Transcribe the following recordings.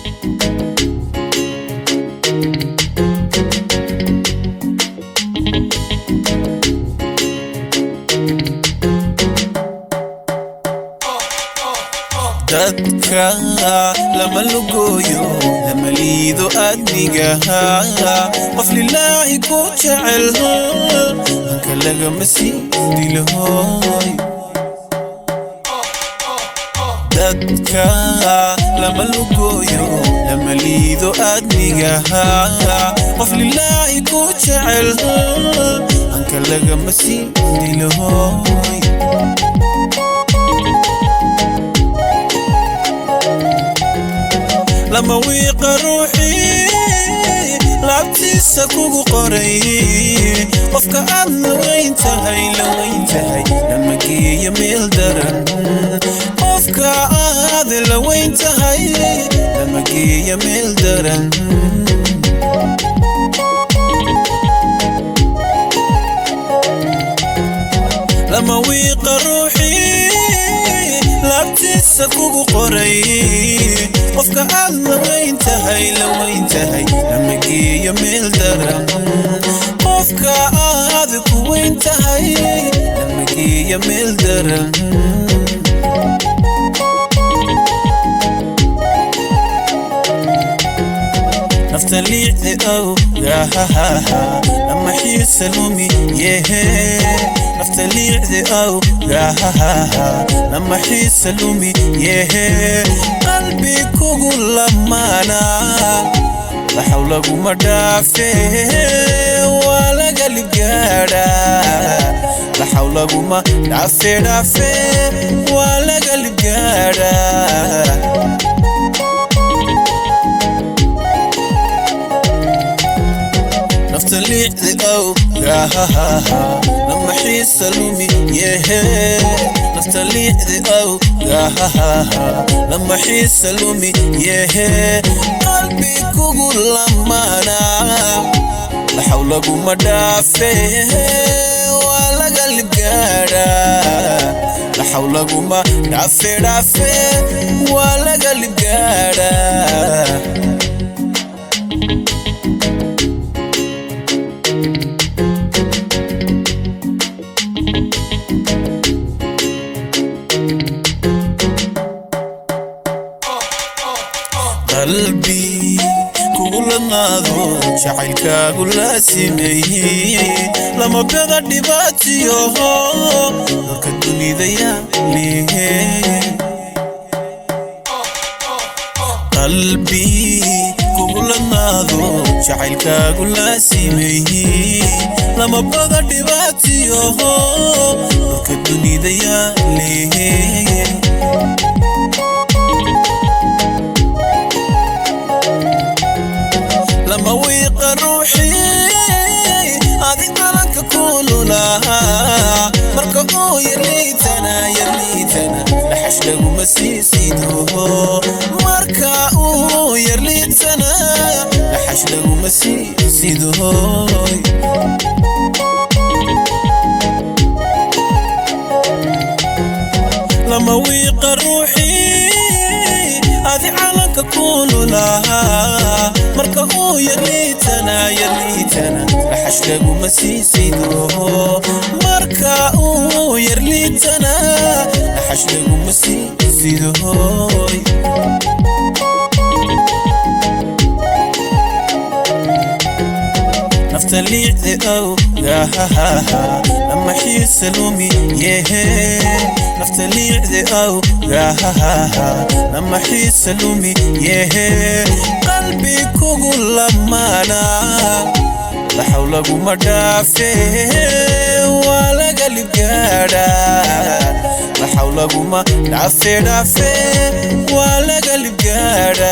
dadka lama lugooyo lama liido adnigaha qof lilaahi ku jecel hanka lagama sii dilahoy dadka lama lugooyo lama liido adnigaha qof lilaahi ku jecel hanka lagama sii dilahoy lama wiiqa ruuxii laabtiisa kugu qoray qofka aad la weyn tahay la weyn tahay lama geeyo meel daran qofka aad la weyn tahay lama geeyo meel daran lama wiiqa ruuxii laabtiisa kugu qoray qofka aad la weyn tahay la weyn tahay lama geeyo meel daran qofka aad ku weyn tahay lama geeyo meel daran nafta liicdi ow gahahaha lama xiisa lumi yehe nafta liicdi ow gahahaha lama xiisa lumi yehe qalbi kugu lamaana laxaw laguma dhaafe waa laga libgaadha laxaw laguma dhaafe dhaafe waa laga libgaadha nafta liicdi ow gahahaha lama xiisa lumi yehe nafta liicdi ow gahahaha lama xiisa lumi yehe qalbi kugu lamaana laxaw laguma dhaafe waa laga libgaadha laxaw laguma dhaafe dhaafe waa laga libgaadha qalbi kugu ladnaado jacaylkaagu la simeeyey lama beda dhibaatiyoho dalka dunida yaalihe qalbi kugu ladnaado jacaylkaagu la simeeyey lama beda dhibaatiyoho dalka dunida yaalihe lama wiiqa ruuxii adi calanka kululahaa marka uu yarliitana yarliitana dhaxash laguma sii sidoho marka uu yarliitana dhaxash laguma sii sidohoy lama wiiqa ruuxii adi calanka kululahaa marka uu yarliitana yarliitana dhaxash laguma sii sidoho marka uu yarliitana dhaxash laguma sii sidohoy nafta liicdi ow gahahaha lama xiisa lumi yehe nafta liicdi ow gahahaha lama xiisa lumi yehe qalbi kugu lamaana laxaw laguma dhaafe waa laga libgaadha laxaw laguma dhaafe dhaafe waa laga libgaadha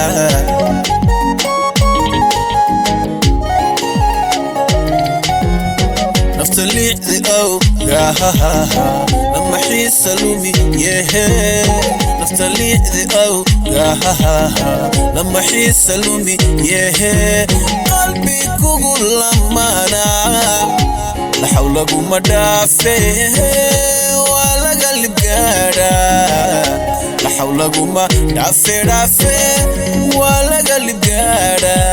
nafta liicdi ow gahahaha lama xiisa lumi yehe nafta liicdi ow gahahaha lama xiisa lumi yehe qalbi kugu lamaana laxaw laguma dhaafe waa laga libgaadha laxaw laguma dhaafe dhaafe waa galib gaadha